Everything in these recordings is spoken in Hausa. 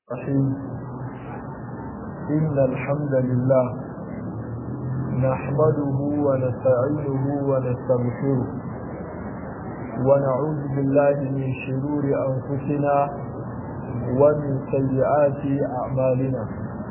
الرحيم إن الحمد لله نحمده ونستعينه ونستغفره ونعوذ بالله من شرور أنفسنا ومن سيئات أعمالنا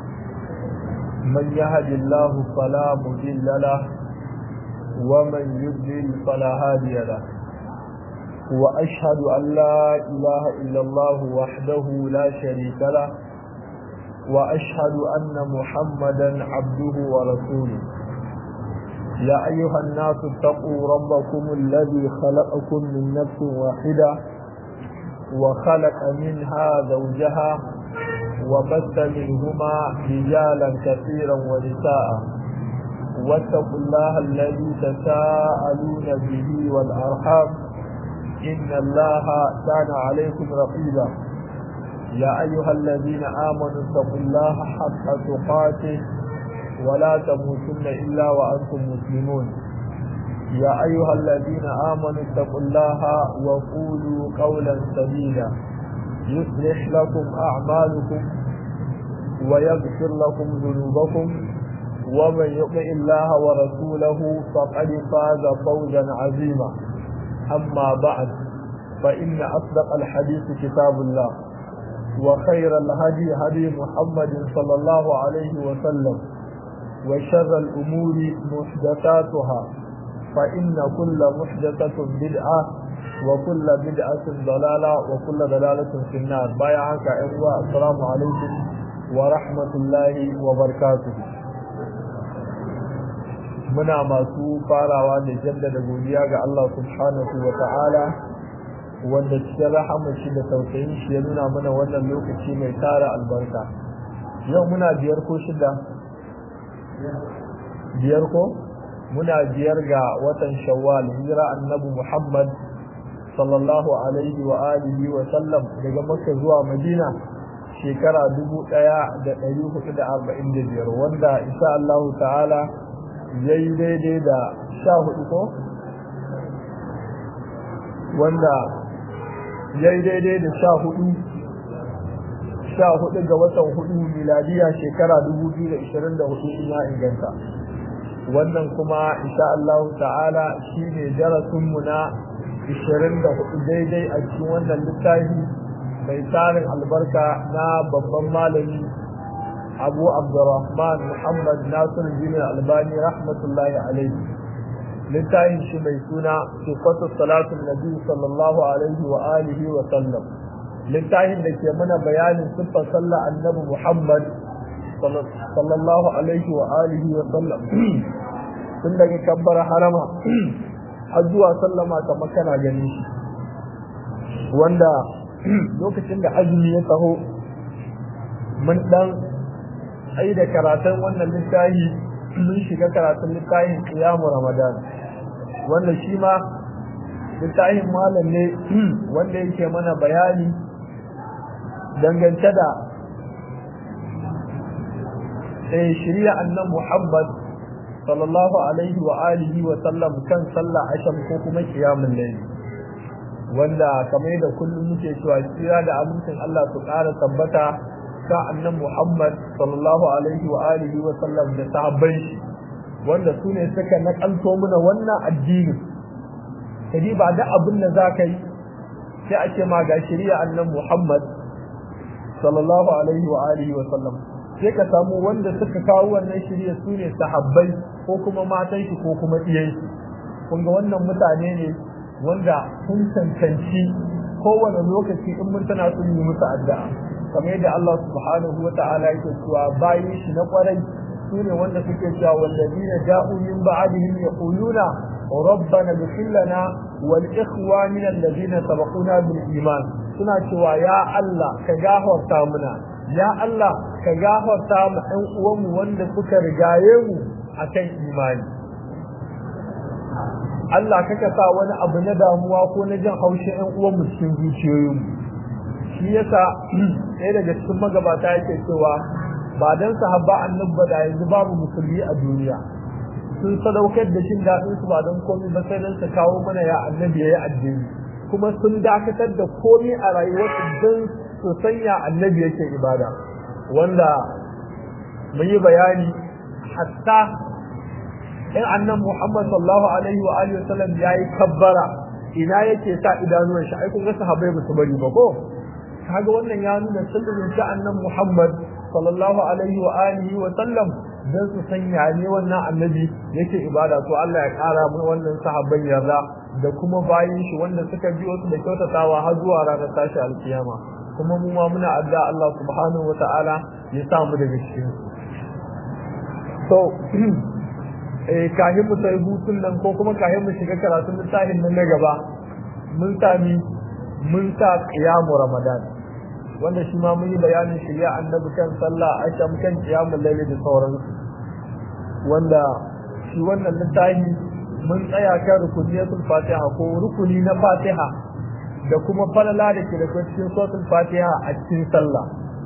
من يهد الله فلا مضل له ومن يضلل فلا هادي له وأشهد أن لا إله إلا الله وحده لا شريك له وأشهد أن محمدا عبده ورسوله يا أيها الناس اتقوا ربكم الذي خلقكم من نفس واحدة وخلق منها زوجها وبث منهما رجالا كثيرا ونساء واتقوا الله الذي تساءلون به والأرحام إن الله كان عليكم رقيبا يا أيها الذين آمنوا اتقوا الله حق تقاته ولا تموتن إلا وأنتم مسلمون يا أيها الذين آمنوا اتقوا الله وقولوا قولا سديدا يصلح لكم أعمالكم ويغفر لكم ذنوبكم ومن يطع الله ورسوله فقد فاز فوزا عظيما أما بعد فإن أصدق الحديث كتاب الله وخير الهدي هدي محمد صلى الله عليه وسلم وشر الأمور محدثاتها فإن كل محدثة بدعة وكل بدعة ضلالة وكل ضلالة في النار بايعك أيها السلام عليكم ورحمة الله وبركاته muna masu farawa da jaddada godiya ga Allah subhanahu wa ta'ala wanda cikin rahama shi da tausayin shi ya nuna mana wannan lokaci mai tara albarka yau muna biyar ko shida biyar ko muna biyar ga watan shawwal hijira annabi muhammad sallallahu alaihi wa alihi wa sallam daga makka zuwa madina shekara dubu ɗaya da ɗari hudu da arba'in da biyar wanda insha Allah ta'ala ya yi daidai da sha hudu ko wanda ya yi daidai da sha hudu sha hudu ga watan hudu miladiya shekara dubu biyu da ishirin da hudu in ya inganta wannan kuma insha Allah ta'ala shi ne darasinmu na ishirin da hudu daidai a cikin wannan littafi mai tarin albarka na babban malami abu abdurrahman muhammad nasir bin albani rahmatullahi alaihi littafin shi mai suna sifatu salatun nabi sallallahu alaihi wa alihi wa sallam littafin da ke mana bayanin siffar sallah annabi muhammad sallallahu alaihi wa alihi wa sallam tun daga kabbar harama har zuwa sallama kamar kana ganin shi wanda lokacin da azumi ya taho mun dan ai da karatun wannan littafi mun shiga karatun littafin kiyamu ramadan wanda shi ma littafin malam ne wanda yake mana bayani dangance da eh shirya annan muhammad sallallahu alaihi wa alihi wa sallam kan sallah asham ko kuma kiyamun layl wanda kamar da kullum muke cewa tsira da amincin Allah su ƙara tabbata ta annan Muhammad sallallahu alaihi wa alihi wa sallam da sahabban shi wanda su ne suka nakalto mana wannan addini kadi ba da abin da za ka yi sai a ce ma ga shari'a annan Muhammad sallallahu alaihi wa alihi wa sallam sai ka samu wanda suka kawo wannan shari'a su ne sahabbai ko kuma matan shi ko kuma iyayen shi kun ga wannan mutane ne wanda sun cancanci kowane lokaci in mun tana sun yi musu addu'a kamar yadda Allah subhanahu wa ta'ala yake cewa bayin shi na kwarai sune wanda suke cewa wallazina ja'u min ba'dihim yaquluna rabbana ighfir lana wal ikhwanina alladhina sabaquna bil iman suna cewa ya Allah ka gafarta muna ya Allah ka gafarta mu ɗan uwanmu wanda suka rigaye mu akan imani Allah kaka sa wani abu na damuwa ko na jin haushin ɗan uwanmu cikin zuciyoyinmu shi yasa ɗaya daga cikin magabata yake cewa ba dan sahabba annabi ba da yanzu babu musulmi a duniya sun sadaukar da jin daɗin su ba don komai ba sai dan su kawo mana ya annabi yayi addini kuma sun dakatar da komai a rayuwarsu don su sanya annabi yake ibada wanda mun yi bayani hatta in annan Muhammad sallallahu alaihi wa alihi wasallam yayi kabbara ina yake sa idanuwan shi ai kun ga sahabbai ba su bari ba ko kaga wannan ya nuna sirrin ta annan Muhammad sallallahu alaihi wa alihi wa sallam dan su sanya ne wannan annabi yake ibada to Allah ya kara mu wannan sahabban yarda da kuma bayin shi wanda suka biyo su da kyautatawa har zuwa ranar tashi alkiyama kuma mu ma muna addu'a Allah subhanahu wa ta'ala ya sa mu daga cikin so eh kahin mu sai hutun nan ko kuma kahin mu shiga karatun littafin nan na gaba mun sami mun sa qiyamu ramadan wanda shi ma mun yi bayanin shirya annabi kan sallah asham kan qiyamul layl da sauransu wanda shi wannan littafi mun tsaya kan rukuniyatul fatiha ko rukuni na fatiha da kuma falala da ke da cikin suratul fatiha a cikin sallah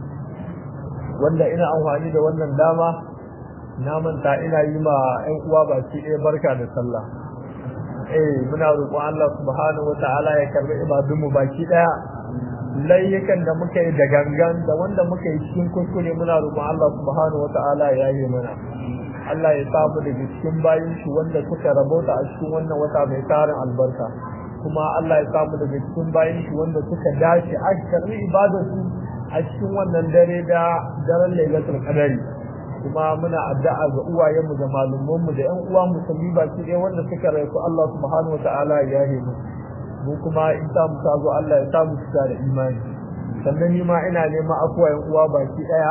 wanda ina amfani da wannan dama na manta ina yi ma ƴan uwa baki ɗaya barka da sallah eh muna roƙon Allah subhanahu wataala ya karbi ibadun mu baki ɗaya layyakan da muka yi da gangan da wanda muka yi cikin kuskure muna roƙon Allah subhanahu wataala ya yi mana Allah ya samu daga cikin bayin shi wanda suka rabota a cikin wannan wata mai tarin albarka kuma Allah ya samu daga cikin bayin shi wanda suka dace a karbi ibadarsu a cikin wannan dare da daren lailatul qadari kuma muna addu'a ga uwayenmu da malumanmu da ƴan uwa musulmi baki ɗaya wanda suka raiku Allah subhanahu wataala ya yi mu mu kuma in ta mu zo Allah ya samu su da imani sannan ni ma ina neman afuwa ƴan uwa baki ɗaya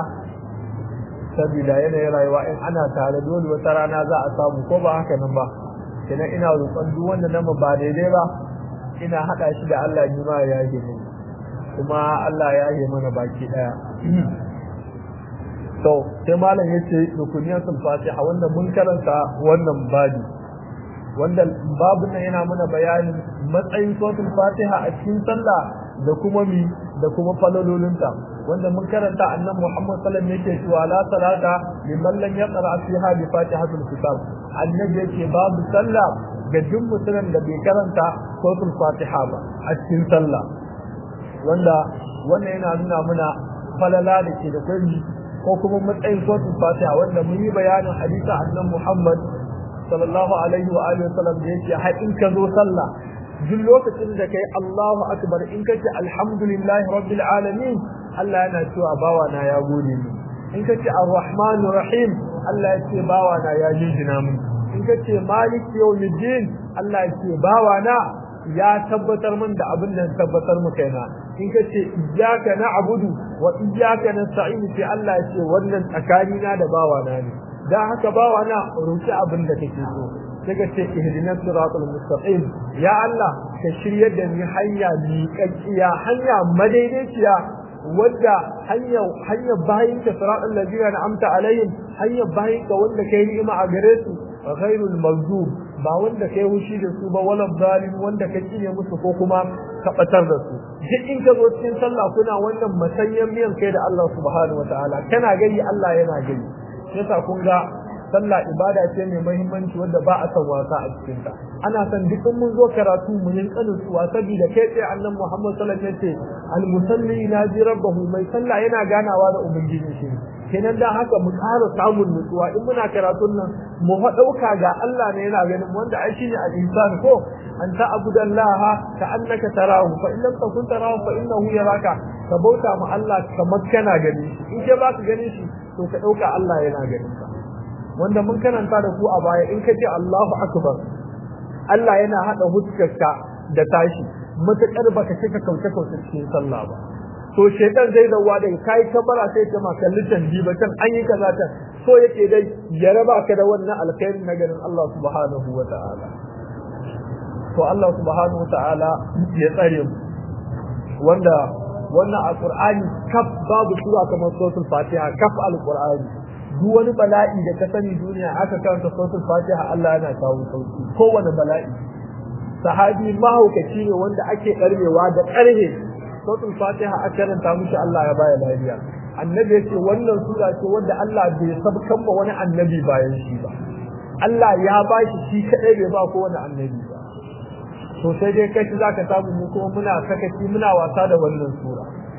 saboda yanayin rayuwa in ana tare dole wata rana za a samu ko ba haka nan ba kenan ina roƙon duk wanda nan ba daidai ba ina haɗa shi da Allah ni ma ya yi mu kuma Allah ya yi mana baki ɗaya to sai malam yace rukuniyatul fatiha wanda mun karanta wannan babi wanda babu nan yana mana bayanin matsayin suratul fatiha a cikin sallah da kuma mi da kuma falalolinta wanda mun karanta annabi Muhammad sallallahu alaihi wasallam yake cewa la salata liman lam yaqra fiha bi fatihatul kitab annabi yake babu sallah ga duk mutumin da bai karanta suratul fatiha ba a cikin sallah wanda wannan yana nuna mana falala da ke da kai ko kuma matsayin suratul fatiha wanda mun yi bayanin hadisi annabi Muhammad sallallahu alaihi wa alihi wasallam da yake har in ka zo sallah duk lokacin da kai Allahu akbar in kace alhamdulillahi rabbil alamin Allah yana cewa bawa na ya gode ni in kace arrahmanir rahim Allah ya ce bawa na ya jinjina min in kace malik yawmiddin Allah ya ce bawa na ya tabbatar min da abin da tabbatar mu kaina in kace iyyaka na'budu wa iyyaka nasta'in sai Allah ya ce wannan tsakanina da bawa na ne dan haka bawa na roki abin da kake so sai ka ce ihdinas siratal mustaqim ya Allah ka shiryar da ni hanya miƙaƙiya hanya madaidaiciya wadda hanya hanya bayin ka siratal ladina an'amta alaihim hanya bayin ka wanda kai ni'ima a gare su ghairul maghdub ba wanda kai hushi da su ba wala zalim wanda ka kiyaye musu ko kuma ka batar da su duk in ka zo cikin sallah kuna wannan masanyan miyan kai da Allah subhanahu wataala kana gani Allah yana gani yasa kun ga sallah ibada ce mai muhimmanci wanda ba a san wasa a cikin ta ana san duk mun zo karatu mu yin kanin su saboda kai tsaye annabi Muhammad sallallahu alaihi wasallam yace al musalli naji rabbahu mai sallah yana ganawa da ubangiji shi kenan da haka mu ƙara samun nutsuwa in muna karatun nan mu fa dauka ga Allah ne yana ganin wanda ai shine al insan ko an ta'budallaha ka annaka tarahu fa in lam takun tarahu fa innahu yaraka ka bauta ma Allah kamar kana gani shi in ke ba ka gani shi to ka dauka Allah yana ganin ka wanda mun karanta da ku a baya in ka ce Allahu akbar Allah yana hada huskarka da tashi matakar baka cika kauce kauce cikin sallah ba to shaytan zai dawa da kai kabara sai ta maka litan ba kan an yi kaza ta so yake dai ya raba ka da wannan alkhairi na ganin Allah subhanahu wa ta'ala to Allah subhanahu wa ta'ala ya tsare mu wanda wannan alqur'ani kaf babu sura kamar suratul fatiha kaf alqur'ani duk wani bala'i da ka sani duniya aka karanta suratul fatiha Allah yana kawo sauki kowane bala'i sahabi mahaukaci ne wanda ake karmewa da karhe suratul fatiha aka karanta mushi Allah ya baya lafiya annabi yace wannan sura ce wanda Allah bai sabkan ba wani annabi bayan shi ba Allah ya ba shi shi kadai bai ba ko wani annabi ba to sai dai kai zaka samu mu kuma muna sakaci muna wasa da wannan sura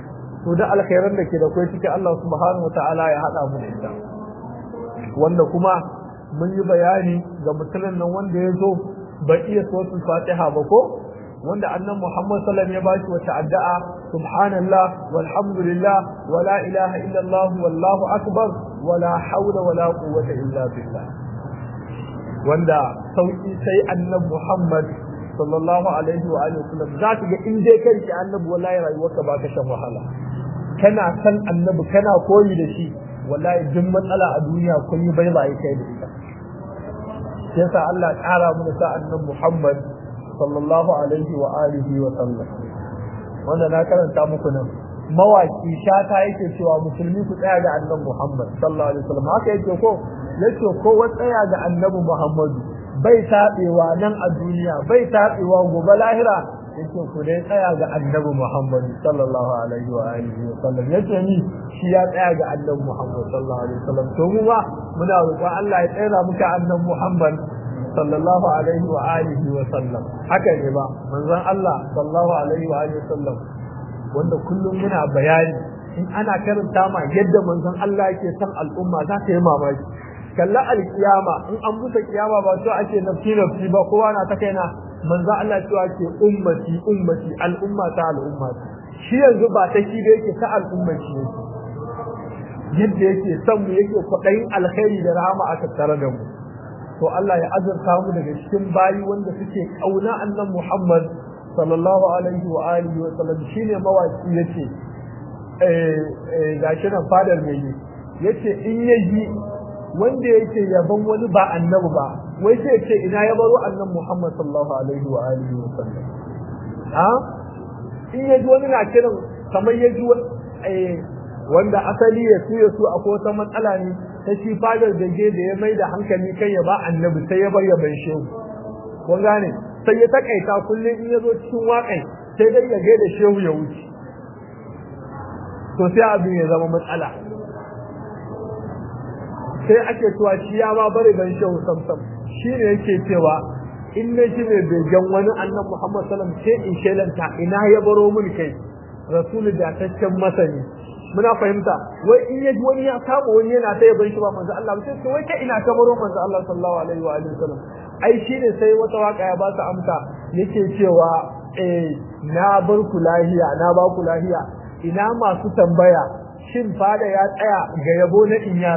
to da alkhairan da ke da kai cikin Allah subhanahu wataala ya hada mu da ita wanda kuma mun yi bayani ga mutumin nan wanda ya zo bai iya suratul fatiha ba ko wanda annan Muhammad sallallahu alaihi wasallam ya bashi wata addu'a subhanallah walhamdulillah wala ilaha illallah wallahu akbar wala hawla wala quwwata illa billah wanda sauki sai annabi Muhammad sallallahu alaihi wa alihi wasallam za ka ga in dai kai ki annabi wallahi rayuwarka ba ka shan wahala kana san annabi kana koyi da shi wallahi duk matsala a duniya kun yi bai bai kai da ita yasa Allah ya kara mu sa annabi Muhammad sallallahu alaihi wa alihi wa sallam wanda na karanta muku nan mawaki shata yake cewa musulmi ku tsaya ga annabi Muhammad sallallahu alaihi wasallam haka yake ko yace ko wa tsaya ga annabi Muhammadu bai tabewa nan a duniya bai tabewa gobe lahira yake ku dai tsaya ga annabi Muhammad sallallahu alaihi wa alihi wa sallam yace ni shi ya tsaya ga annabi Muhammad sallallahu alaihi wa sallam to mu ba muna roƙon Allah ya tsaya muka annabi Muhammad sallallahu alaihi wa alihi wa sallam haka ne ba manzon Allah sallallahu alaihi wa alihi wa sallam wanda kullum muna bayani in ana karanta ma yadda manzon Allah yake son al'umma za ta yi mamaki kalla alkiyama in an busa kiyama ba to ake nafsi nafsi ba kowa na ta kaina manzon Allah cewa ke ummati ummati al'umma ta al'umma shi yanzu ba ta shi da yake ta al'umma shi yake yadda yake son mu yake kwaɗayin alkhairi da rahama aka tare da mu to Allah ya azurta mu daga cikin bayi wanda suke kauna annan Muhammad sallallahu alaihi wa alihi wa sallam shine mawaki yace eh eh gashi nan fadar mai yace in yaji wanda yake yaban wani ba annabi ba wai sai ce ina ya baro annan Muhammad sallallahu alaihi wa alihi wa sallam ha in yaji wani na kiran kamar yaji eh wanda asali ya su ya su akwai wata matsala ne ta shi fadar dage da ya mai da hankali kai ya ba annabi sai ya bar ya bai shehu kun gane sai ya takaita kullum in ya zo cikin waƙai sai dai ya gaida shehu ya wuce to sai abin ya zama matsala sai ake cewa shi ya ma bari ban shehu samsam shi ne yake cewa in na shi mai begen wani annan muhammad salam sai in shelanta ina ya baro mun kai rasulu da taccen masani muna fahimta wai in yaji wani ya kama wani yana ta yaban shi ba manzo Allah sai ce wai kai ina ta baro manzo Allah sallallahu alaihi wa alihi wasallam ai shine sai wata waka ya ba su amsa yake cewa eh na bar ku lahiya na ba ku lahiya ina masu tambaya shin fada ya tsaya ga yabo na inyar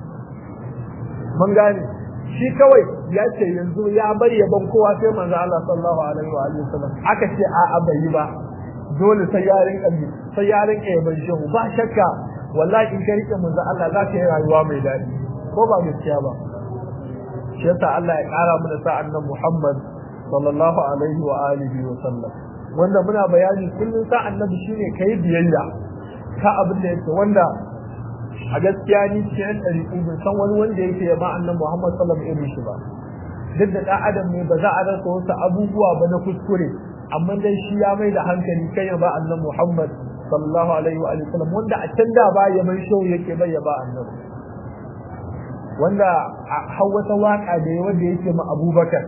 mun gane shi kawai ya ce yanzu ya bar yabon kowa sai manzo Allah sallallahu alaihi wa alihi wasallam aka ce a'a bai yi ba dole sai ya rinka bi sai ya rinka yaban shehu ba shakka wallahi in ka rike manzo Allah za ka yi rayuwa mai daɗi ko ba gaskiya ba shi yasa Allah ya ƙara mana sa annan Muhammad sallallahu alaihi wa alihi wa sallam wanda muna bayani kullun sa annabi shine kai biyayya ka abin da yake wanda a gaskiya ni cikin ɗariƙu ban san wani wanda yake yaba annan Muhammad sallallahu alaihi wa irin shi ba duk da ɗan adam ne ba za a rasa wasu abubuwa ba na kuskure amma dai shi ya mai da hankali kai ya ba annan Muhammad sallallahu alaihi wa sallam wanda a can da ba ya mai shau yake bai ya ba annabi wanda har wata waka da ya wanda yake ma Abubakar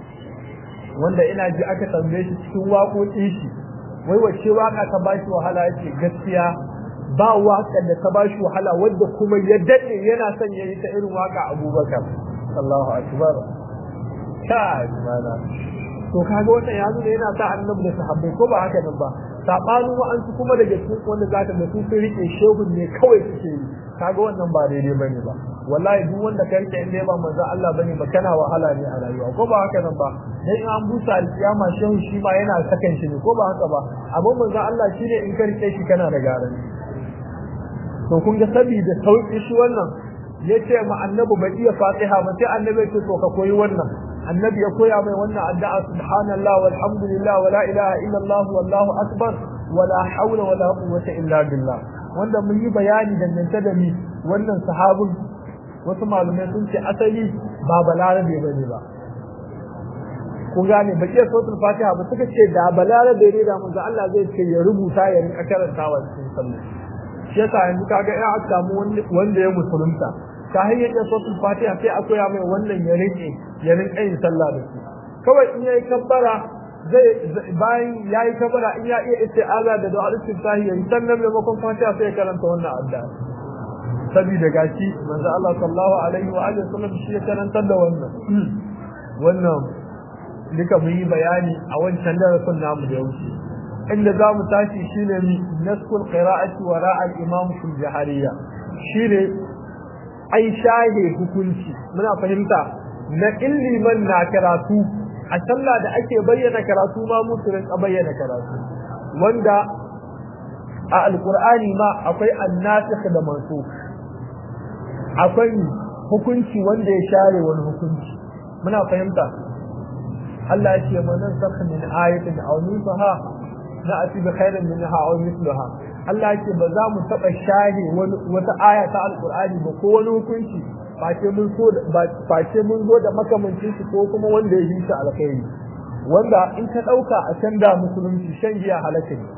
wanda ina ji aka tambaye shi cikin waƙoƙin shi wai wace waka ta ba shi wahala yake gaskiya ba waka da ta ba shi wahala wanda kuma ya dade yana son ya yi ta irin waka Abubakar sallallahu akbar kai mana to kaga wannan ya zo da yana sa annabi da sahabbai ko ba haka nan ba sabanin wa'ansu kuma daga cikin wanda zaka da su sun rike shehun ne kawai suke yi kaga wannan ba daidai bane ba wallahi duk wanda ka rike inda ba manzo Allah bane ba kana wahala ne a rayuwa ko ba haka nan ba dan in an busa alkiyama shehu shi ma yana sakan shi ne ko ba haka ba amma manzo Allah shine in ka rike shi kana da garanti to kun ga saboda sauki shi wannan yace ma annabi bai iya fatiha ba sai annabi ya ce to ka koyi wannan annabi ya koya mai wannan addu'a subhanallah walhamdulillah wala ilaha illallah wallahu akbar wala hawla wala quwwata illa billah wanda mun yi bayani dangance da ni wannan sahabin wasu malumai sun ce asali ba balarabe bane ba kun gane ba ke sautul fatiha ba suka ce da balarabe ne da manzo Allah zai ce ya rubuta ya rinka karantawa cikin sallah shi yasa yanzu kaga ya aka samu wanda ya musulunta ka hanyar da sautul fatiha sai a koya mai wannan ya rike ya rinka yin sallah da su kawai in yayi kabbara zai bayan yayi kabara in ya iya isti'aza da du'a istiftahi yayi sannan maimakon fatiha sai ya karanta wannan addu'a saboda gashi manzo Allah sallallahu alaihi wa alihi wasallam shi ya karantar da wannan wannan duka mu yi bayani a wancan darasin namu da wuce inda za mu tashi shine naskul qira'ati wa ra'al imam fil jahariya shine ai shahe hukunci muna fahimta na illiman na karatu a sallah da ake bayyana karatu ma musu rinka bayyana karatu wanda a alqur'ani ma akwai annasikh da mansukh akwai hukunci wanda ya share wani hukunci muna fahimta Allah ya ce manan sakha min ayatin aw nusaha na ati bi khairin minha aw mithlaha Allah ya ce ba za mu taba shahe wani wata aya ta alqur'ani ba ko wani hukunci face mun so face mun zo da makamancin shi ko kuma wanda ya yi shi alkhairi wanda in ka dauka a can da musulunci shan giya halaka ne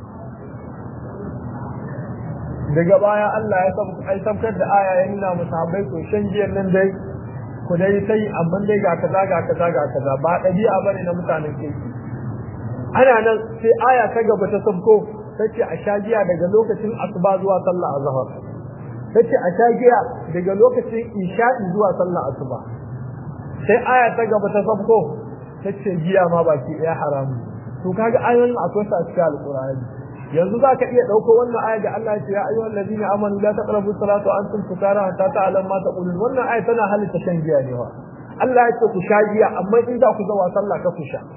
daga baya Allah ya ai sabkar da aya ya nuna musahabai ko shan giyan nan dai ku dai sai amma dai ga kaza ga kaza ga kaza ba dabi'a bane na mutanen kirki ana nan sai aya ta gaba ta sabko tace a sha giya daga lokacin asuba zuwa sallah azhar tace a sha giya daga lokacin isha'i zuwa sallah asuba sai aya ta gaba ta sabko tace giya ma baki daya haramu to kaga ayoyin akwai sa cikin alqur'ani yanzu za ka iya ɗauko wannan aya da Allah ya ce ya ayyuhal ladina amanu la taqrabu salata wa antum sukara hatta ta'lamu ma taqulun wannan aya tana halitta shan giya ne wa Allah ya ce ku sha giya amma in za ku zawa sallah ka ku sha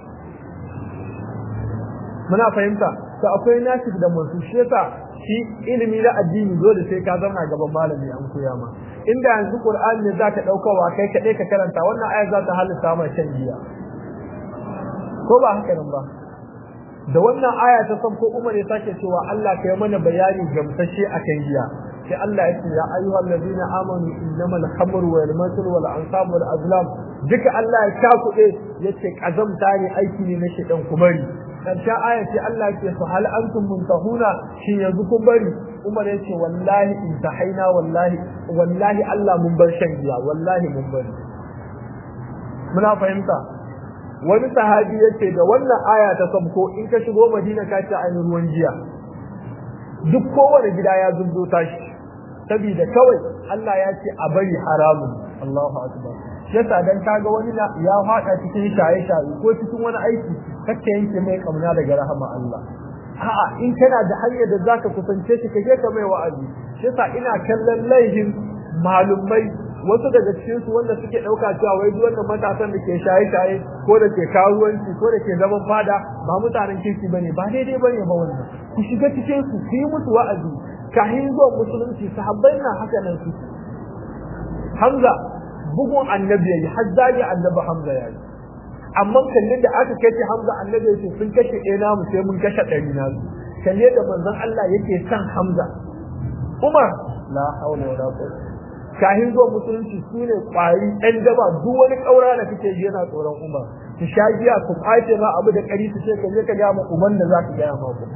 muna fahimta to akwai nasib da mansu shi yasa shi ilimi na addini dole sai ka zama gaban malami an koya ma inda yanzu qur'ani ne zaka daukawa kai kaɗai ka karanta wannan aya za ta halitta ma shan giya ko ba haka nan ba da wannan aya ta san ko Umar ya sake cewa Allah ka yi mana bayani gamsashe akan giya sai Allah ya ce ya ayyuhal ladina amanu innamal khamru wal maisir wal ansab wal azlam duka Allah ya kakuɗe yace kazamta ne aiki ne na shedan kumari karshen aya ce Allah ya ce fa hal antum muntahuna shin yanzu kun bari Umar ya ce wallahi intahaina wallahi wallahi Allah mun bar shan giya wallahi mun bari muna fahimta wani sahabi yace da wannan aya ta sabko in ka shigo Madina ka ci ainihin ruwan jiya duk kowane gida ya zubdo tashi saboda kawai Allah ya ce a bari haramun Allahu akbar yasa dan kaga wani ya fada cikin shaye shaye ko cikin wani aiki kake yanke mai kamna daga rahama Allah a'a in kana da hanyar da zaka kusance shi kake ka mai wa'azi yasa ina kallon laihin malumai wasu daga cikin su wanda suke dauka cewa wai duk wannan matasan da ke shaye-shaye ko da ke karuwanci ko da ke zaman fada ba mutanen kirki bane ba daidai bane ba wannan ku shiga cikin su ku yi musu wa'azi kahin zuwa musulunci sahabbai na haka nan su Hamza bugun annabi yayi hazzali annabi Hamza yayi amma kallin da aka kace Hamza annabi yace sun kashe ɗaya namu sai mun kashe ɗari na su kalle da manzon Allah yake san Hamza Umar la haula wala quwwata kahin zuwa musulunci su ne ƙwari ɗan daba duk wani ƙaura da kake ji yana tsoron umar ki sha giya ku ƙwace ma abu da ƙari su ce ka je ka gaya ma umar da za ka gaya ma ku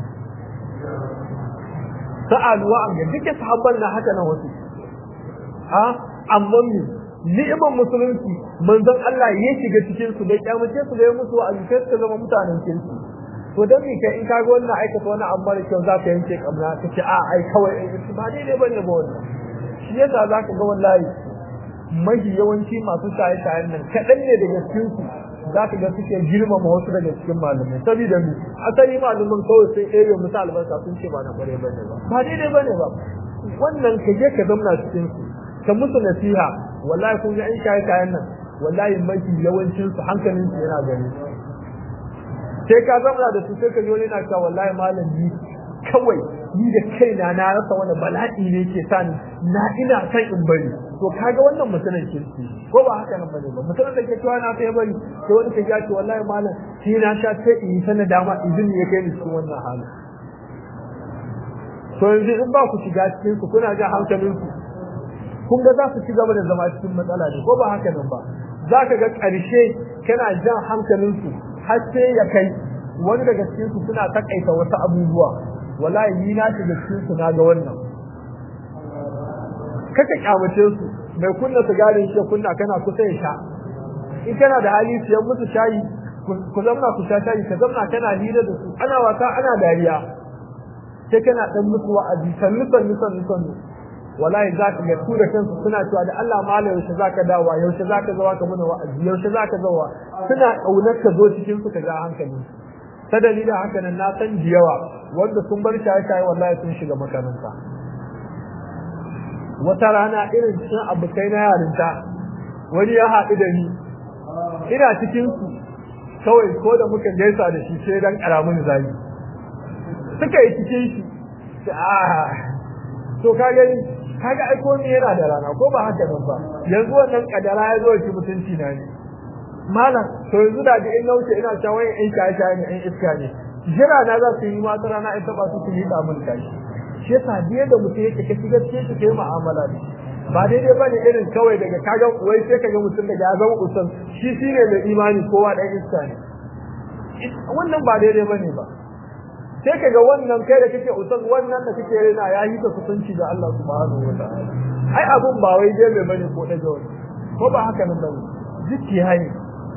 sa'aluwa an ga duka sahabban na haka na wasu ha amma mi ni'imar musulunci manzon Allah ya shiga cikin su da kyamace su da ya musu a sai su zama mutanen kirki to dan me kai in ka ga wannan aikata wani amma da kyau za ka yanke kamna ka ce a ai kawai ba daidai bane ba wannan shi yasa za ka ga wallahi mafi yawanci masu shaye-shayen nan kaɗan ne daga cikinsu za ka ga suke girmama wasu daga cikin malamai saboda mu asali malamin kawai sai ɗaya musu albarka sun ce ba na ƙware ba ne ba ba daidai ba ne ba wannan ka je ka zamna cikin su ka musu nasiha wallahi kun ga ƴan shaye-shayen nan wallahi mafi yawancin su hankalin su yana gani sai ka zamna da su sai ka ji wani na cewa wallahi malami kawai ni da kaina na rasa wani bala'i ne ke sa na ina san in bari to kaga wannan mutumin kirki ko ba haka nan bane ba mutumin da ke cewa na sai bari sai wani ka ce wallahi malam shi na sha sai in yi sana dama izini ya kai ni cikin wannan hali to yanzu in ba ku shiga cikin su kuna ga hankalin ku kun ga za su ci gaba da zama cikin matsala ne ko ba haka nan ba za ka ga ƙarshe kana jan hankalin su har sai ya kai wani daga cikin su suna takaita wasu abubuwa wallahi ni na shiga cikin su na ga wannan kaka kyamace su mai kunna sigarin shi kunna kana kusa ya sha in kana da hali siyan musu shayi ku zamna ku sha shayi ka zamna kana hira da su ana wasa ana dariya sai kana dan musu wa'azi sannu sannu sannu sannu wallahi za ka ga su da kansu suna cewa da Allah malam yaushe za ka dawa yaushe za ka zawa ka muna wa'azi yaushe za ka zawa suna ƙaunar ka zo cikin su ka ga hankali ta dalilin haka nan na san yawa wanda sun bar shaye shaye wallahi sun shiga makaranta wata rana irin cikin abokai na yarinta wani ya haɗu da ni ina cikin su kawai ko da muka gaisa da shi sai dan karamin zagi suka yi cikin shi ah to ka gani kaga ai ko me yana da rana ko ba haka nan ba yanzu wannan kadara ya zo shi mutunci na ne malam to yanzu da ga in nauce ina cewa wai in shaye shaye ne in iska ne jira na za su yi ma ta rana in taba su su yi da mun kai shi yasa biye da mutum yake ka shiga cikin shi kai mu'amala da ba daidai ba ne irin kawai daga kaga wai sai kaga mutum daga ya zama usan shi shine mai imani kowa dan iska ne wannan ba daidai ba ne ba sai kaga wannan kai da kake usan wannan da kake rena ya yi ta kusanci da Allah subhanahu wa ta'ala ai abun ba wai dai mai bane ko daga wani ko ba haka nan bane zuciya ne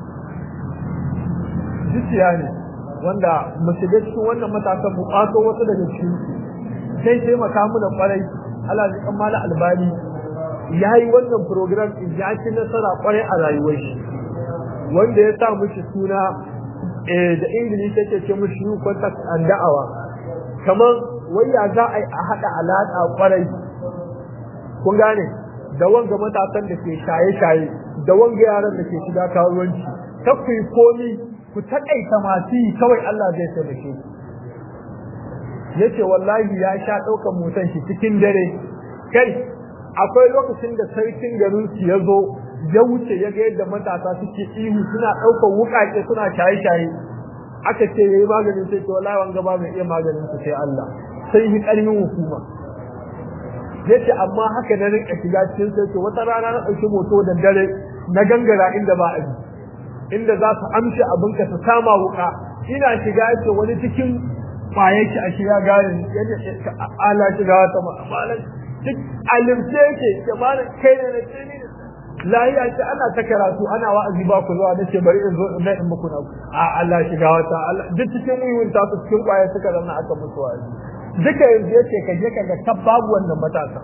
zuciya ne wanda mu shiga cikin wannan matasan mu ƙato wasu daga cikin sai taimaka mu da kwarai Allah ya kan mala albani yayi wannan program in ya ci nasara kwarai a rayuwar shi wanda ya sa mishi suna da ingilishi yake ce mushi you contact and da'awa kamar waya za a yi a haɗa alaƙa ƙwarai kun gane da wanga matasan da ke shaye-shaye da wanga yaran da ke shiga karuwanci ta ku yi komi ku taƙaita masu yi kawai Allah zai taimake ku yace wallahi ya sha ɗaukar motan shi cikin dare kai akwai lokacin da sarkin garin su ya zo ya wuce ya ga yadda matasa suke ihu suna ɗaukar wuƙaƙe suna shaye-shaye aka ce yayi maganin sai to wallahi wanga ba mai iya maganin su sai Allah sai yi ƙarfin hukuma yace amma haka na rinka shiga cikin sai to wata rana na ɗauki moto da dare na gangara inda ba a inda za su amshi abinka su kama wuƙa ina shiga yace wani cikin kwaye ki a shiga garin yadda ala shiga wata ma'amalan duk alimce yake ke malam kai ne na ce lahiya ce ana ta karatu ana wa'azi ba ku zuwa nace bari in zo in in muku na a Allah shiga wata Allah duk cikin wiwin ta su cikin kwaye suka zanna aka musu wa'azi duka yanzu yace ka je ka ga ta babu wannan matasa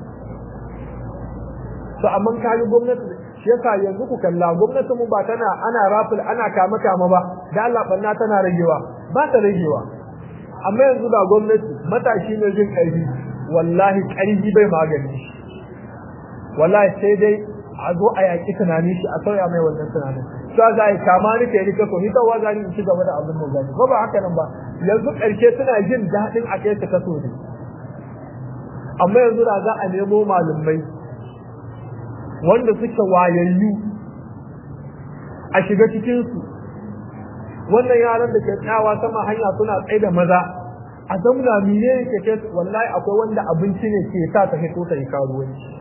to amma ka yi gwamnati shi yasa yanzu ku kalla gwamnati mu ba tana ana rafil ana kama kama ba da Allah banna tana ragewa ba ta ragewa amma yanzu da gwamnati matashi ne jin ƙarfi wallahi ƙarfi bai magani wallahi sai dai a zo a yaƙi tunanin shi a sauya mai wannan tunanin to za a yi kama ni kai rika so ni ta waza ni in ci gaba da abin da zani ko ba haka nan ba yanzu ƙarshe suna jin daɗin a kai ta kaso ne amma yanzu da za a nemo malumai wanda suke wayayyu a shiga cikinsu wannan yaran da ke tsayawa sama hanya suna tsaye da maza a zamna mine ne ke kai wallahi akwai wanda abinci ne ke sa ta fito ta yi karuwanci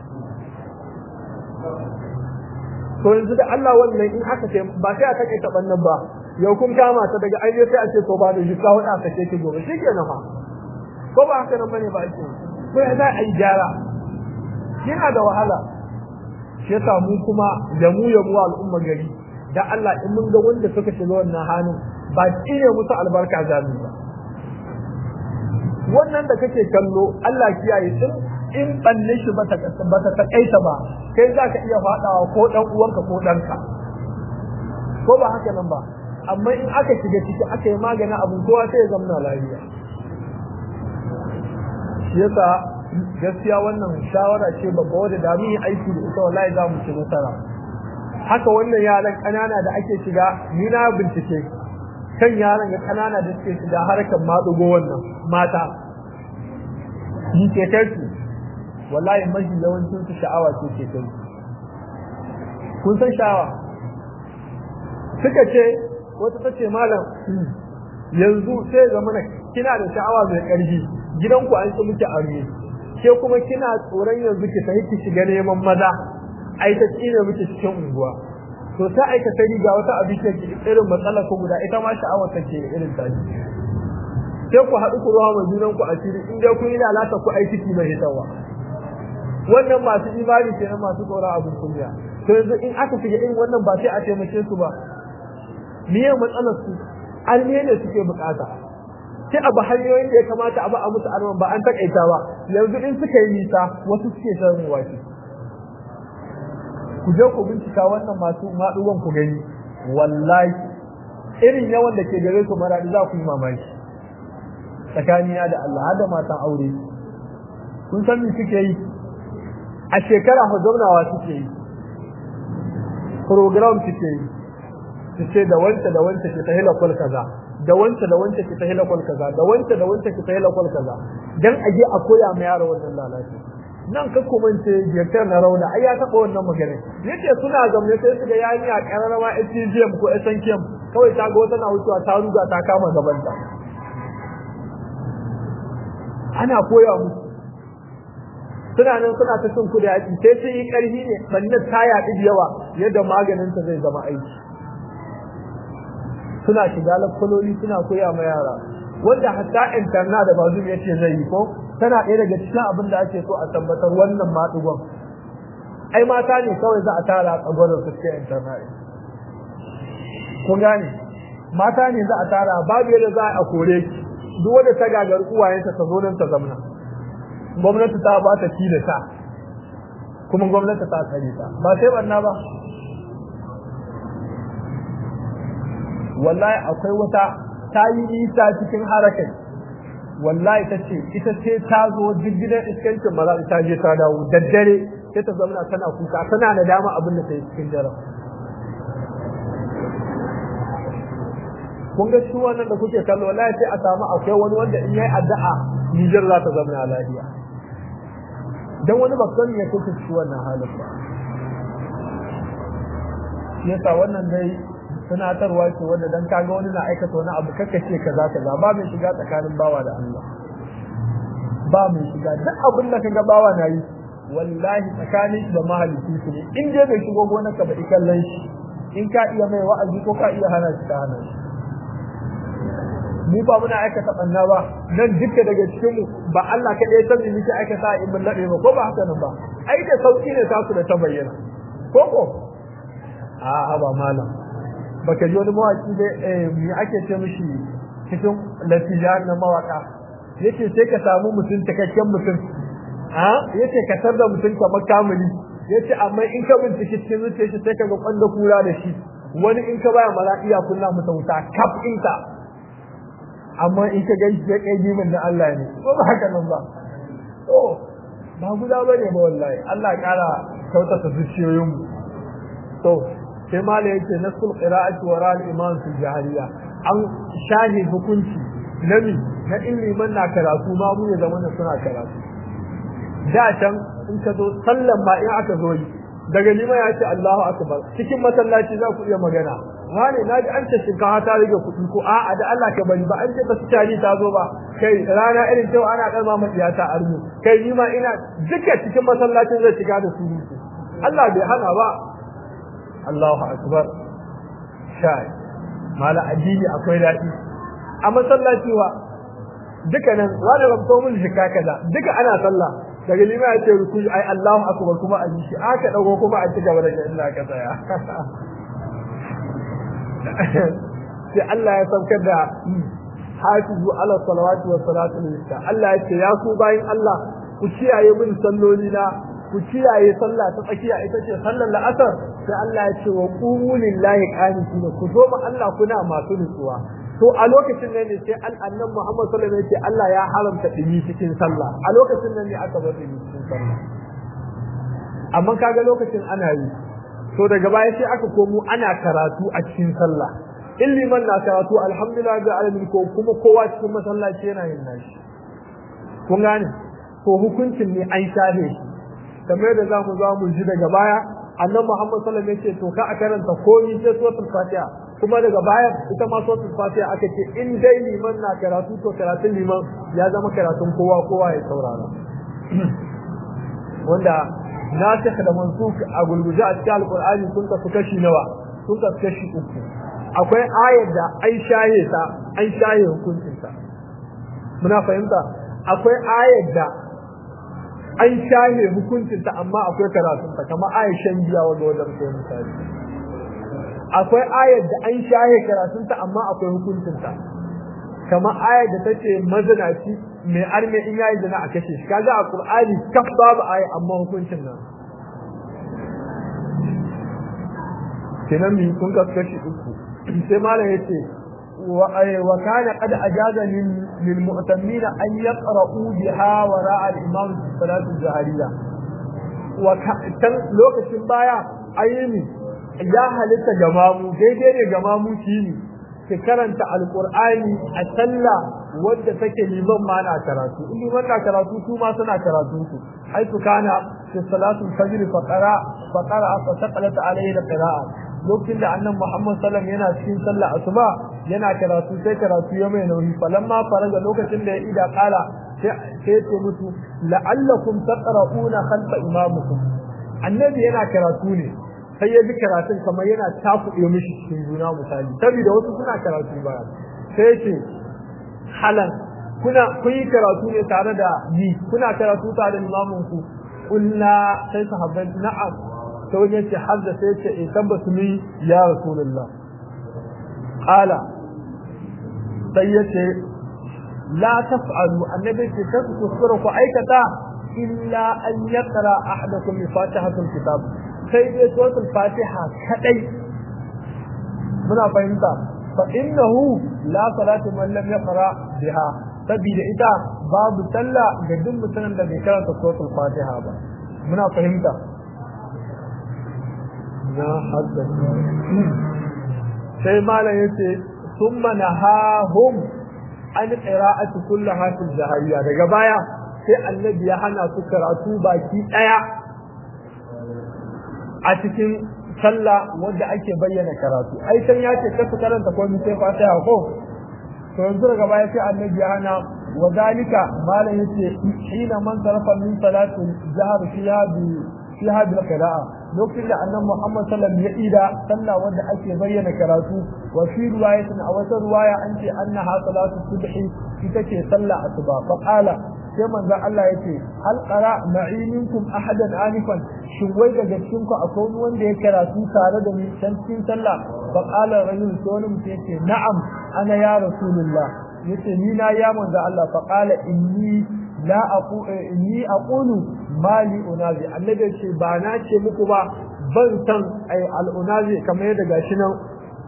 to yanzu da Allah wannan in aka ce ba sai a take ta bannan ba yau kun kama ta daga aje sai a ce to ba da jika wani aka ce ki gobe shikenan fa ko ba haka nan bane ba ake ko ya za a yi gyara yana da wahala shi yasa mu kuma da mu ya mu al'umma gari da Allah in mun ga wanda suka shiga wannan halin ba ne musu albarka jami ba wannan da kake kallo Allah kiyaye in in banne shi ba ta ba ta takaita ba kai za ka iya fadawa ko dan uwanka ko danka ko ba haka nan ba amma in aka shiga ciki aka yi maganin abin kowa sai ya zama lafiya shi yasa gaskiya wannan shawara ce babba wadda da mun yi aiki da ita wallahi za mu ci nasara haka wannan yaran kanana da ake shiga ni na bincike kan yaran ga kanana da suke shiga harkar maɗugo wannan mata ni ke kai su wallahi mafi yawancin su sha'awa ce ke kai kun san sha'awa suka ce wata ta ce malam yanzu sai ga mana kina da sha'awa mai ƙarfi gidanku an ci muke arme ke kuma kina tsoron yanzu ki tafi ki shiga neman maza ai ta tsine miki cikin unguwa to ta aika ta riga wata abin ke irin matsala ko guda ita ma sha'awar take irin ta sai ku haɗu ku ruwa mai junan ku asiri in dai kun yi lalata ku aiki ki mai hitawa wannan masu imani kenan masu tsoron abin kunya to yanzu in aka shiga irin wannan ba sai a taimake su ba miye matsalar su arme ne suke bukata sai abu hanyoyin da ya kamata a ba a musu arman ba an takaita ba yanzu in suka yi nisa wasu suke shan wake ku je ku bincika wannan masu maɗuwan ku gani wallahi irin yawan da ke gare su maradi za ku yi mamaki tsakanina da Allah har da matan aure kun san me suke yi a shekara fa zaunawa suke yi program suke yi su ce da wanta da wanta ke ta hilakul kaza da wanta da wanta ke ta hilakul kaza da wanta da wanta ke ta hilakul kaza dan aje a koya ma yaro wannan lalaci nan ka kumance jirtar na rauna ai ya taɓa wannan magana yace suna zamne sai su ga yayi a kararama SCGM ko SNKM kawai ta ga wata na wucewa ta ruga ta kama gaban ta ana koya musu suna nan suna ta cin kudi yaƙi sai sun yi ƙarfi ne sannan ta yaɗi da yawa yadda maganinta zai zama aiki suna shiga lafaloli suna koya ma yara wanda hatta interna da bazu ya ce zai yi ko tana ɗaya daga cikin abin da ake so a tabbatar wannan maɗugon ai mata ne kawai za a tara a tsagwaron su cikin interna kun gane mata ne za a tara babu yadda za a kore ki duk wanda ta gagar uwayenta ta zo nan ta zamna gwamnati ta ba ta da ta kuma gwamnati ta tsare ta ba sai banna ba wallahi akwai wata ta yi nisa cikin harakai wallahi ta ce ita ce ta zo gidan iskancin maza ta je ta dawo daddare sai ta zamana tana kuka tana da dama abin da ta yi cikin daren kun ga shi wannan da kuke kallo wallahi sai a samu akwai wani wanda in yayi addu'a Nijar za ta zama lafiya dan wani ba san ya kuke shi wannan halin ba yasa wannan dai tunatarwa ce wanda dan kaga wani na aikata wani abu kaka ce kaza kaza ba mai shiga tsakanin bawa da Allah ba mai shiga duk abin da kaga bawa na yi wallahi tsakanin da mahalicci su ne in dai bai shigo gonarka ba ikallan shi in ka iya mai wa'azi ko ka iya hana shi ka hana shi mu ba muna aikata banna ba nan duka daga cikin mu ba Allah kaɗai san me muke aikata in mun nade ba ko ba haka nan ba ai da sauki ne ta su da ta bayyana ko ko a ba malam baka ji wani mawaki da me ake ce mishi cikin latijan na mawaka yace sai ka samu mutum cikakken mutum a yace ka tar da mutum kamar kamili yace amma in ka bincike cikin zuciyar shi sai ka ga kwanda kura da shi wani in ka baya mala iya kunna masa wuta kaf inka amma in ka gan shi ya kai jimin da Allah ne ko ba haka nan ba to ba guda bane ba wallahi Allah ya kara kautata zuciyoyin mu to sai mala yake nasul qira'ati wa ra'al iman fil jahiliya an shahi hukunci nami na ilimin na karatu ma mu ya zama suna karatu da can in ka zo sallan ma in aka zo yi daga lima ya ce Allahu akbar cikin masallaci za ku iya magana wane na ji an ce shinkafa ta rage kuɗi ko a'a da Allah ka bari ba an ce ba su tari ta zo ba kai rana irin cewa ana ɗan mamaciya ta armu kai ni ma ina duka cikin masallacin zai shiga da su Allah bai hana ba Allahu akbar shai mala addini akwai daɗi a masallaci wa duka nan wani rabto mun shika kaza duka ana sallah daga lima ya ce ruku ai Allahu akbar kuma a shi aka dago kuma a ci gaba da inda ka tsaya sai Allah ya saukar da hafizu ala salawati wa salatu lista Allah ya ce ya ku bayin Allah ku kiyaye min salloli na ku kiyaye sallah ta tsakiya ita ce sallar la'asar sai Allah ya ce wa qumu lillahi qanitin ku zo ma Allah kuna masu nutsuwa to a lokacin nan ne sai annabi Muhammad sallallahu alaihi wasallam ya ce Allah ya haramta dimi cikin sallah a lokacin nan ne aka bar dimi cikin sallah amma kaga lokacin ana yi to daga baya sai aka komo ana karatu a cikin sallah in liman na karatu alhamdulillah ga alamin ko kuma kowa cikin masallaci yana yin nashi kun gane to hukuncin ne an share shi kamar da zamu za mu ji daga baya annabi Muhammad sallallahu alaihi wasallam ya ce to ka a karanta komai sai suratul fatiha kuma daga baya ita ma suratul fatiha aka ce in dai liman na karatu to karatun liman ya zama karatun kowa kowa ya saurara wanda nasikh da mansukh a gulguje a cikin alqur'ani sun kasu kashi nawa sun kasu kashi uku akwai ayar da an shaye ta an shaye hukuncin ta muna fahimta akwai ayar da an shaye hukuncin ta amma akwai karatun ta kamar ayar shan giya wanda wajen sai misali akwai ayar da an shahe karatunta amma akwai hukuncinta kamar ayar da tace mazinaci mai arme in yayi zina a kashe shi kaga a qur'ani kaf babu aya amma hukuncin nan kenan mi kun ka kashi uku sai malam yace wa wa kana qad ajaza lil mu'tammin an yaqra'u biha wara'a al-imam fi salati al-jahriyya wa kan lokacin baya ayyini ya halitta ga mamu daidai ne ga mamu shi ne ki karanta alqur'ani a sallah wadda take liman ma na karatu in liman na karatu su ma suna karatu su haitu kana fi salatu fajr fa qara fa qara fa taqalat alayhi alqira'a lokacin da annabi Muhammad sallallahu yana cikin sallah asuba yana karatu sai karatu ya mai nauyi falamma faraga lokacin da ya ida kala sai sai ce musu la'allakum taqra'una khalfa imamukum annabi yana karatu ne sai ya ji karatun kamar yana takuɗe mishi cikin juna misali saboda wasu suna karatu baya sai ce halan kuna kun yi karatu ne tare da ni kuna karatu tare da imamin ku kulla sai sahabbai na'am sai wani yace hadda sai yace eh tabbatu ni ya rasulullah qala sai yace la taf'alu annabi ce kasu kuskura ku aikata illa an yaqra ahadakum bi fatihatul kitab sai dai suratul fatiha kadai muna fahimta fa innahu la salatu man lam yaqra biha sabida ita babu sallah ga duk mutumin da bai karanta suratul fatiha ba muna fahimta na hadda sai malam yace thumma nahahum an qira'ati kullaha fil jahiliya daga baya sai annabi ya hana su karatu baki daya a cikin sallah wanda ake bayyana karatu ai san ya ce kasu karanta ko mu sai fatiha ko to yanzu daga baya sai annabi ya hana wa zalika malam yace hina man sarafa min salati jahar fiha bi fiha bil qira'a lokacin da annabi Muhammad sallallahu alaihi wasallam ya ida sallah wanda ake bayyana karatu wa fi riwayatin a wata riwaya an ce annaha salatu subhi ita ce sallah asuba fa qala sai manzon Allah yace hal qara ma'i minkum ahadan anifan shin wai daga cikin ku akwai wanda ya karatu tare da ni can cikin sallah fa qala rajul sai wani mutum yace na'am ana ya rasulullah yace ni na ya manzon Allah fa qala inni la aqu inni aqulu mali unazi annabi ce ba na ce muku ba ban san ai al unazi kamar yadda gashi nan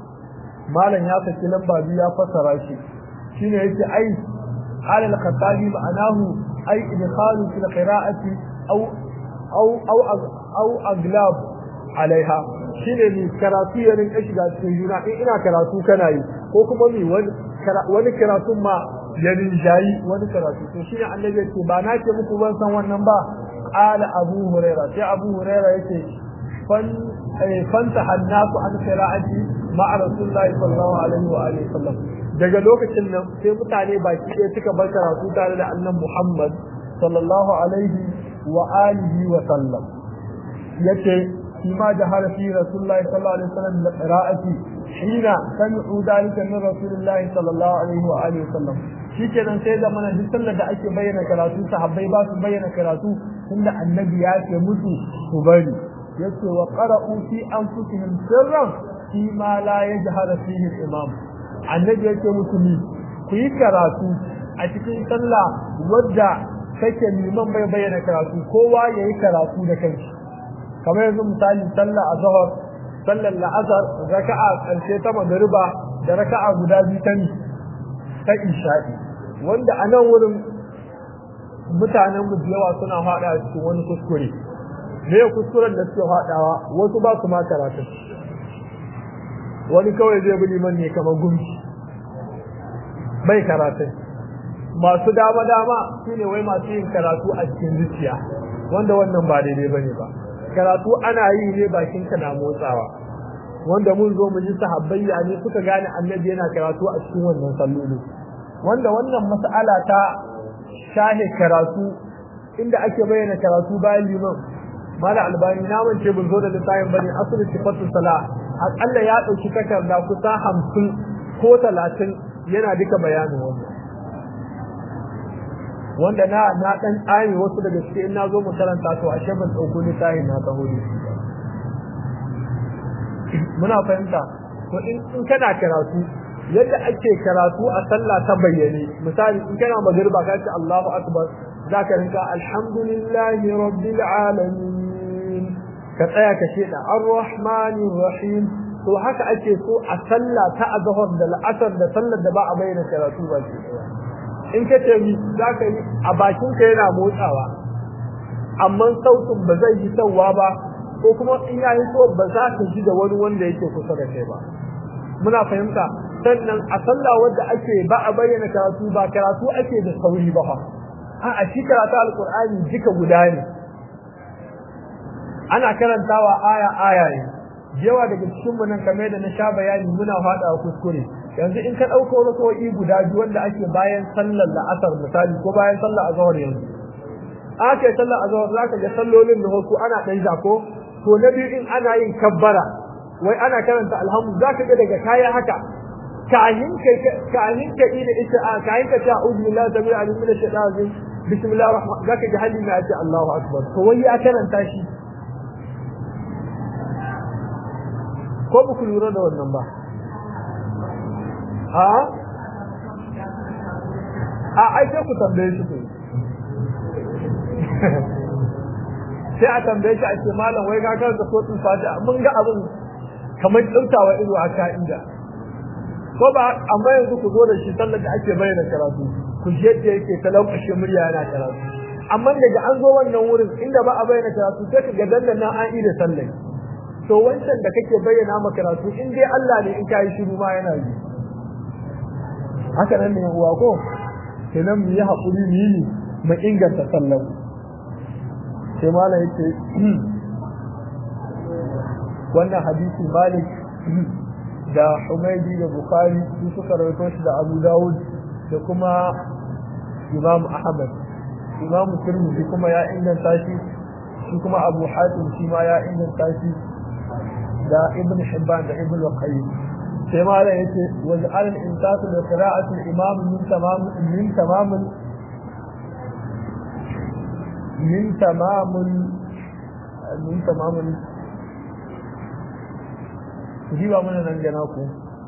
malam ya saki lamba biyu ya fassara shi shine yace ai قال الخطابي معناه أي إدخال في القراءة أو أو أو أو أغلاب عليها shine ne karatu ya rinka shiga cikin juna in ina karatu kana yi ko kuma mi wani karatu ma ya rinjayi wani karatu to shine annabi yake ba na ce muku ban san wannan ba qala abu huraira sai abu huraira yake fan fanta hannasu an qira'ati ma'a rasulullahi sallallahu alaihi wa alihi wasallam daga lokacin nan sai mutane baki ɗaya suka bar karatu tare da annan Muhammad sallallahu alaihi wa alihi wa sallam yace shi ma jahara fi rasulullahi sallallahu alaihi wasallam da qira'ati hina sami'u dalika min rasulullahi sallallahu alaihi wa alihi wa sallam shikenan sai da mana duk sallar da ake bayyana karatu sahabbai ba su bayyana karatu tunda annabi ya ce musu su bari yace wa qara'u fi anfusihim sirran fi ma la yajhara fihi al-imam annabi yake musu ni ku yi karatu a cikin sallah wadda kake liman bai bayyana karatu kowa ya yi karatu da kanshi kamar yanzu misali sallah a zahar sallar la'asar raka'a ƙarshe ta magariba da raka'a guda biyu ta ta isha'i wanda a nan wurin mutanen mu da yawa suna faɗa cikin wani kuskure me kuskuren da suke faɗawa wasu ba su ma karatu wani kawai zai bi liman ne kamar gumki bai karatu masu dama dama shine wai masu yin karatu a cikin zuciya wanda wannan ba daidai bane ba karatu ana yi ne bakin ka na motsawa wanda mun zo mu ji sahabbai ya ne suka gane annabi yana karatu a cikin wannan salloli wanda wannan mas'ala ta shahe karatu inda ake bayyana karatu bayan liman mala albani na mance bin zo da littafin bane asali sifatu sala akalla ya dauki takarda kusa hamsin ko talatin yana duka bayanin wannan wanda na na dan tsami wasu daga cikin na zo mu karanta to ashe ban dauko littafin na taho ne muna fahimta to in kana karatu yadda ake karatu a sallah ta bayyane misali in kana magriba ka ce Allahu akbar zaka rinka alhamdulillahi rabbil alamin ka tsaya ka ce da arrahmanir rahim to haka ake so a sallah ta azhar da al'asr da sallar da ba a bayyana karatu ba ce in ka ce mi zaka yi a bakin ka yana motsawa amma sautin ba zai yi sauwa ba ko kuma in yayi so ba za ka ji da wani wanda yake kusa da kai ba muna fahimta sannan a sallah wadda ake ba a bayyana karatu ba karatu ake da sauri ba a a shi karatu alqur'ani duka guda ne ana karantawa aya aya ne yawa daga cikin mu nan kamar da na sha bayani muna fada kuskure yanzu in ka dauko rakoi guda biyu wanda ake bayan sallar la'asar misali ko bayan sallar azhar yanzu ake sallar azhar zaka ga sallolin da ko ana dan jako to na biyu in ana yin kabbara wai ana karanta alhamdu zaka ga daga kaya haka kahin ka kahin ka ida ita a kahin ka ta a'udhu billahi tabi alim min ash-shaytan rajim bismillahir rahman zaka ji halin na ce Allahu akbar to wai ya karanta shi ko ba ku lura da wannan ba a a ai sai ku tambaye shi sai a tambaye shi a ce malam wai ka karanta sotun fatiha mun ga abin kamar tsautawa ido a ka'ida ko ba amma yanzu ku zo da shi sallar da ake bayyana karatu ku je da yake talaukashe murya yana karatu amma daga an zo wannan wurin inda ba a bayyana karatu sai ka ga dandan an yi da sallar to wancan da kake bayyana ma karatu in dai Allah ne in ka yi shiru ma yana yi haka nan ne uwa ko kenan mu yi haƙuri mu yi mu inganta sallar sai malam yake wannan hadisi malik da humaidi da bukhari su suka rawaito shi da abu dawud da kuma imam ahmad imam tirmidhi kuma ya inganta shi shi kuma abu hatim shi ma ya inganta shi da ibn hibban da ibn qayyim sai ma da yace waj'al al-imsatu bi qira'ati al-imam min tamam min tamam min tamam min tamam ji ba mana nan gana ku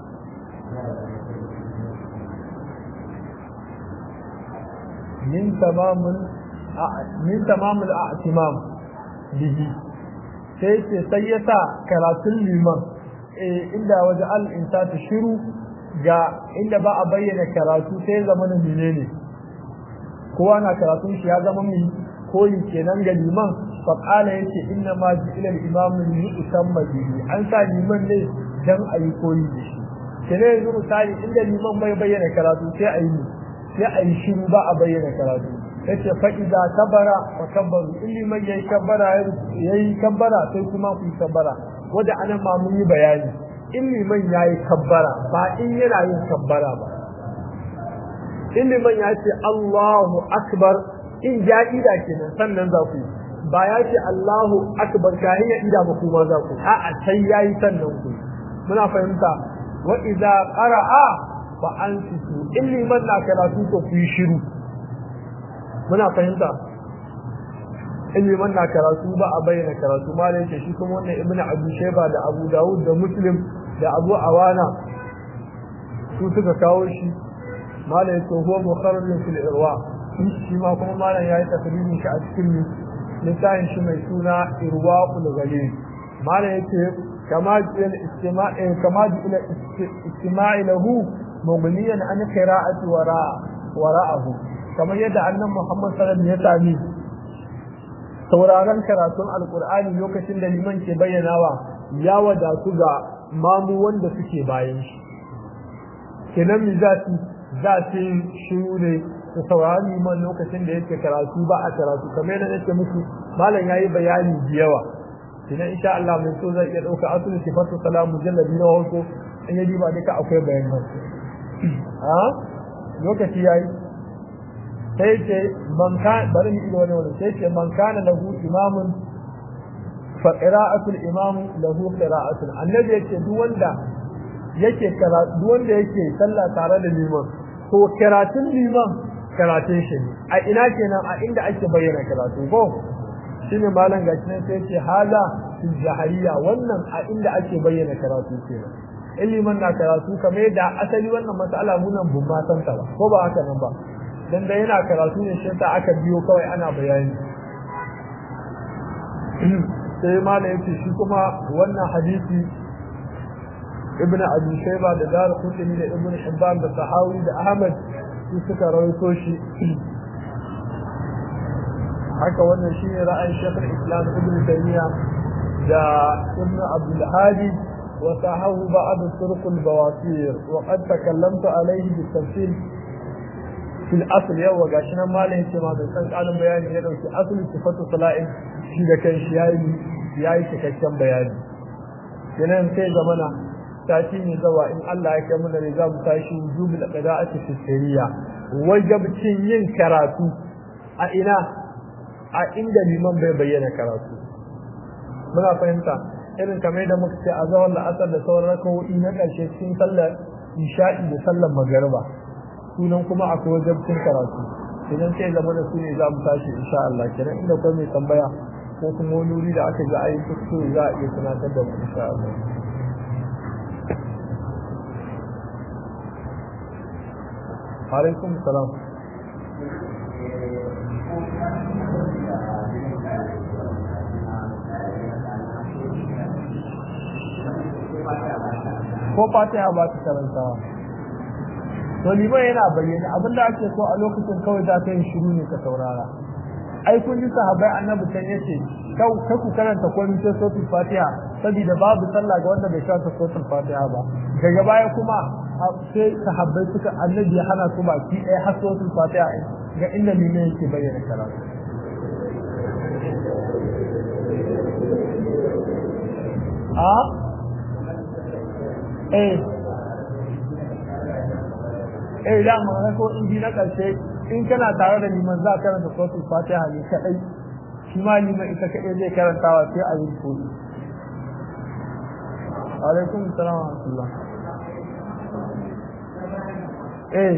min tamamin min tamamul a'timam bihi sai ce sai ya sa karatun liman inda waje al insatu shiru ga inda ba a bayyana karatu sai zama na menene kowa na karatun shi ya zama mai koyi kenan ga liman fa qala yace inna ma ila al-imam li yusamma bihi an sa liman ne dan ayi koyi da shi kene yanzu misali inda liman bai bayyana karatu sai ayi sai ayi shiru ba a bayyana karatu yace fa idza kabara wa kabbaru in liman yayi kabbara yayi kabbara sai kuma ku kabbara wanda anan ma mun yi bayani in liman yayi kabbara ba in yana yin kabbara ba in liman ya ce Allahu akbar in ya ida kenan sannan za ku ba ya ce Allahu akbar kahin ya ida ba kuma za ku a'a sai yayi sannan ku muna fahimta wa idza qara'a fa ansitu in liman na karatu to ku yi shiru muna fahimta in liman na karatu ba a bayyana karatu ma da shi kuma wannan ibnu abu shayba da abu dawud da muslim da abu awana su suka kawo shi malam ya huwa mukharrajun fil irwa shi ma kuma malam yayi tafsirin shi a cikin littafin shi mai suna irwaul ghalib malam yake kama jil istima'i kama jil istima'i lahu mughniyan an qira'ati wara wara'ahu kamar yadda annabi Muhammad sallallahu alaihi wasallam ya sami sauraron karatun alqur'ani lokacin da liman ke bayyanawa ya wadatu ga mamu wanda suke bayan shi kenan mi zati za su yi shiru ne da saurari man lokacin da yake karatu ba a karatu kamar yadda nake muku malam yayi bayani da yawa idan insha Allah mai so zai iya dauka asulu sifatu salamu jalladi na wato in yaji ba duka akwai bayanan ha lokaci yayi sai ce man kan bari ni wani wani sai ce man kana lahu imamun fa qira'atul imam lahu qira'atul annabi yake duk wanda yake karatu wanda yake sallah tare da liman to karatun liman karatun shi ne a ina kenan a inda ake bayyana karatu ko shine malam gashi nan sai ce haza fil jahiliya wannan a inda ake bayyana karatu kenan iliman na karatu kamar yadda asali wannan mas'ala munan bun ma san ta ba ko ba haka nan ba dan da yana karatu ne shi ta aka biyo kawai ana bayani sai malam yace shi kuma wannan hadisi ibn abi shayba da dar qutni da ibn hibban da sahawi da ahmad su suka rawaito shi haka wannan shine ra'ayin shaykh islam ibn taymiya da ibn abdul hadi wa sahahu ba'd turuq al bawasir wa qad takallamtu alayhi bi tafsil في الاصل يوا gashi nan malamin ce ma da san kalin bayani ya dauki asli sifatu sala'in shi da kan shi yayi yayi cikakken bayani kenan sai zamana sati ne zawa in Allah ya kai mana ne za mu tashi wujubul qira'ati fi sirriya wajibcin yin karatu a ina a inda liman bai bayyana karatu muna fahimta irin kamar da muka ce a zawar la'asar da sauran rakawoyi na ƙarshe cikin sallar isha'i da sallar magariba sunan kuma akwai wajibcin karatu idan sai zama da su ne za mu tashi insha Allah kenan inda kuma mai tambaya ko kuma wani wuri da aka ga ayi kuskure za a iya tunatar da mu insha Allah alaikum salam ko fatiha ba ta karantawa to liman yana bayyana abinda ake so a lokacin kawai za ka yi shiru ne ka saurara ai kun ji sahabbai annabi can yace kau kai ku karanta komai sai suratul fatiha saboda babu sallah ga wanda bai karanta suratul fatiha ba daga baya kuma sai sahabbai suka annabi ya hana su baki ɗaya har suratul fatiha ga inda liman yake bayyana karatu a eh eh da ma ko in ji na karshe in kana tare da liman za ka karanta suratul fatiha ne kadai shi ma liman ita kadai zai karantawa sai a yi koyi alaikum salam wa rahmatullah eh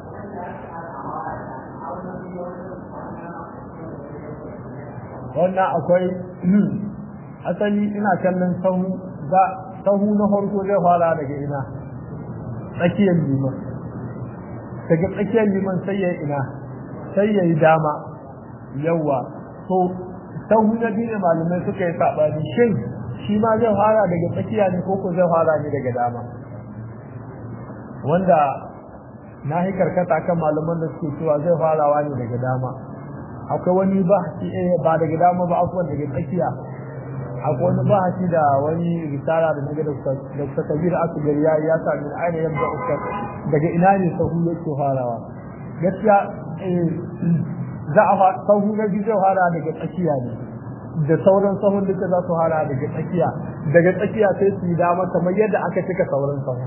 wannan akwai asali ina kallon sahu ba sahu na farko zai fara daga ina tsakiyar liman daga tsakiyar liman sai ya ina sai ya yi dama yawa to sahu na biyu ne malamai suka yi saɓani shin shi ma zai fara daga tsakiya ne ko ko zai fara ne daga dama wanda na yi karkata kan malaman da suke cewa zai farawa ne daga dama akwai wani ba ba daga dama ba akwai daga tsakiya akwai wani bahasi da wani risala da naga da kabir asgari ya ya sami aina yadda uskar daga ina ne sahu yake farawa gaskiya za a sahu na biyu zai fara daga tsakiya ne da sauran sahun duka za su fara daga tsakiya daga tsakiya sai su yi dama kamar yadda aka cika sauran sahun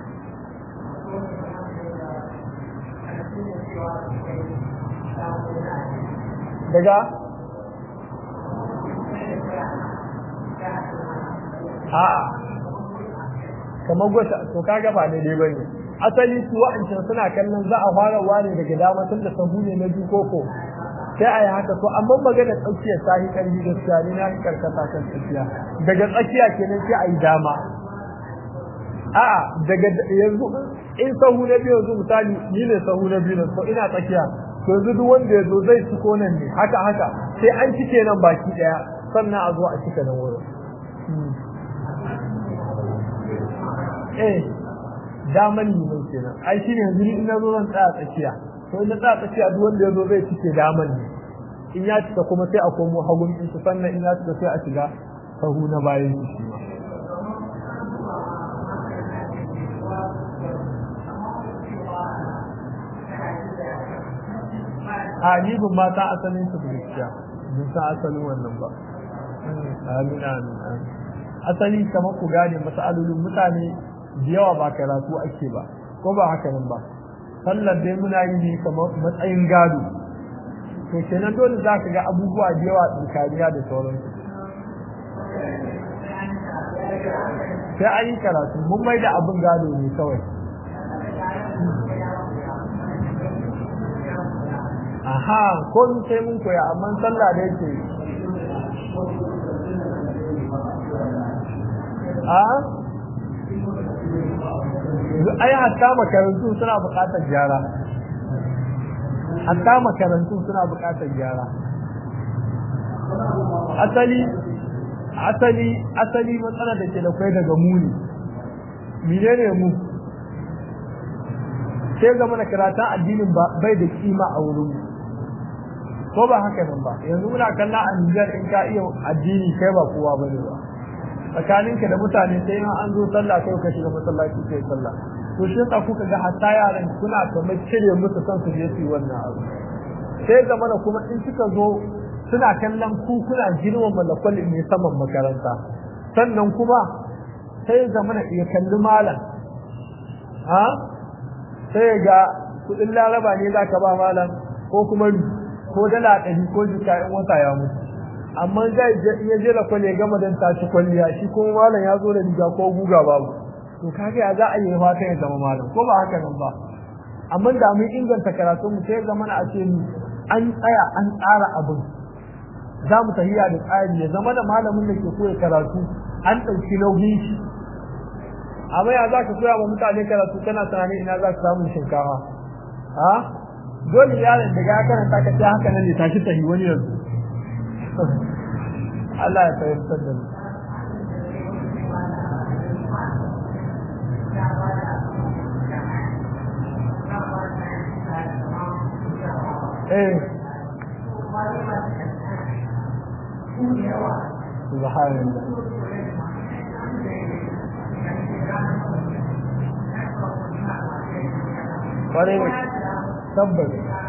daga a'a kamar gwata to kaga ba ne dai bane asali su wa'ancan suna kallon za a fara ware daga dama tun da sahu ne na biyu koko sai a yi haka to amma magana tsakiyar ta yi ƙarfi gaskiya ne na karkata kan tsakiya daga tsakiya kenan sai a yi dama a'a daga yanzu in sahu na biyu yanzu misali ni ne sahu na biyu to ina tsakiya to yanzu duk wanda ya zo zai ciko nan ne haka haka sai an cike nan baki daya sannan a zo a cika nan wurin eh daman liman kenan ai shine yanzu in na zo zan tsaya tsakiya to in na tsaya tsakiya duk wanda ya zo zai cike daman ne in ya cika kuma sai a komo hagun in su sannan in ya cika sai a shiga sahu na bayan shi ma a ni ban ma ta asalin su gaskiya ban sa asalin wannan ba amin amin asali kamar ku gane masalolin mutane da yawa ba karatu ake ba ko ba haka nan ba sallar dai muna yi ne kamar matsayin gado to kenan dole za ka ga abubuwa da yawa tsakaniya da sauransu sai an yi karatu mun mai da abin gado ne kawai aha ko sai mun koya amma sallah da yake a ai hatta makarantu suna buƙatar gyara hatta makarantu suna buƙatar gyara asali asali asali matsala da ke da kai daga muni menene mu sai zama na karatun addinin ba bai da kima a wurin mu ko ba haka nan ba yanzu muna kalla a Nijar in ka iya addini kai ba kowa bane ba tsakaninka da mutane sai ma an zo sallah kai ka shiga masallaci kai sallah to shi yasa kuka ga hatta yaran kuna kamar cire musu kan su je su yi wannan abu sai zama da kuma in suka zo suna kallon ku kuna girmama lakwal ne saman makaranta sannan kuma sai zama ya kalli malam ha sai ga kudin laraba ne za ka ba malam ko kuma ko dala ɗari ko jika in wata ya mutu amma zai iya je lakwal ya gama don tashi kwalliya shi kuma malam ya zo da riga ko guga babu to kaga ya za a yi fata ya zama malam ko ba haka nan ba amma da mun inganta karatu mu sai zama a ce ni an tsaya an tsara abin za mu tahiya da tsari ya zama da malamin da ke koya karatu an ɗauki nauyin shi amma ya za ka koya wa mutane karatu kana tunanin ina za ka samu shinkafa ha dole yaron da ya karanta ka ce haka nan ne tashi tahi wani yanzu Allah ya fahimtar da mu eh subhanallah kwarai da tabbas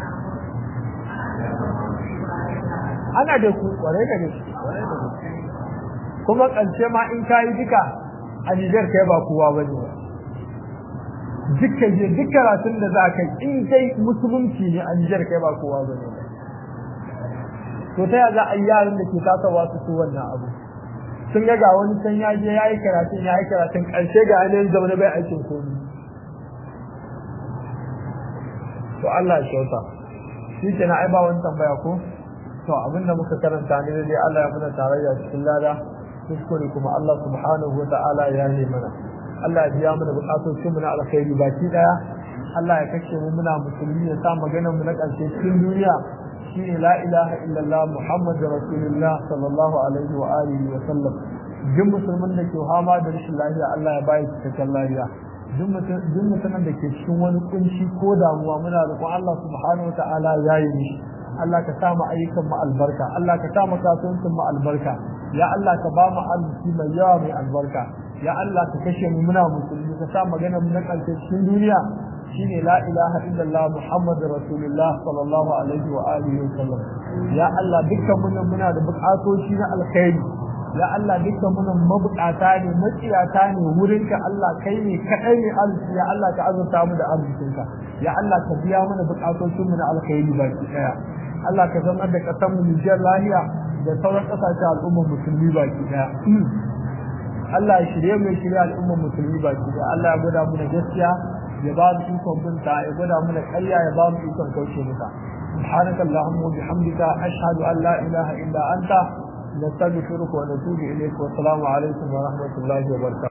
ana da ku kwarai da gaske kuma ƙarshe ma in kayi duka a Nijar kai ba kowa ba ne dukkan je duk karatun da za ka in kai musulunci ne a Nijar kai ba kowa ba ne to ta za a yi yaran da ke tasawa su su wannan abu sun ga ga wani can ya je ya yi karatun ya yi karatun ƙarshe ga ainihin zaune bai aikin komi to Allah ya kyauta shi ke na aiba wani tambaya ko to abinda muka karanta ne dai Allah ya muna tarayya cikin lada kuskure kuma Allah subhanahu wa ta'ala ya yi mana Allah ya biya mana bukatocin mu na alkhairi baki daya Allah ya kashe mu muna musulmi ya sa maganar mu na ƙarshe cikin duniya shine la ilaha illallah muhammadur rasulullah sallallahu alaihi wa alihi wa sallam duk musulmin da ke hama da rashin lafiya Allah ya bayi cikakken lafiya duk mutumin da ke cikin wani kunci ko damuwa muna roƙon Allah subhanahu wa ta'ala ya yi mishi Allah ka sa mu ayyukan mu albarka Allah ka sa mu kasuwancin mu albarka ya Allah ka ba mu arziki mai yawa mai albarka ya Allah ka kashe mu muna musulmi ka sa magana mu na ƙarshe cikin duniya shine la ilaha illallah muhammadur rasulullah sallallahu alaihi wa alihi wa sallam ya Allah dukkan mu muna da buƙatoci na alkhairi ya Allah dukkan mu mabukata ne matsiyata ne wurinka Allah kai ne kadai ne arziki ya Allah ka azurta mu da arzikinka ya Allah ka biya mana buƙatocin mu na alkhairi baki daya Allah ka zama da ƙasar mu Nijar lahiya da sauran ƙasashen al'ummar musulmi baki daya Allah ya shirye mu shirye al'ummar musulmi baki daya Allah ya gwada mu da gaskiya ya ba mu ikon binta ya gwada mu da ƙarya ya ba mu ikon kauce mata سبحانك اللهم وبحمدك أشهد أن لا إله إلا أنت نستغفرك ونتوب إليك والسلام عليكم ورحمة الله وبركاته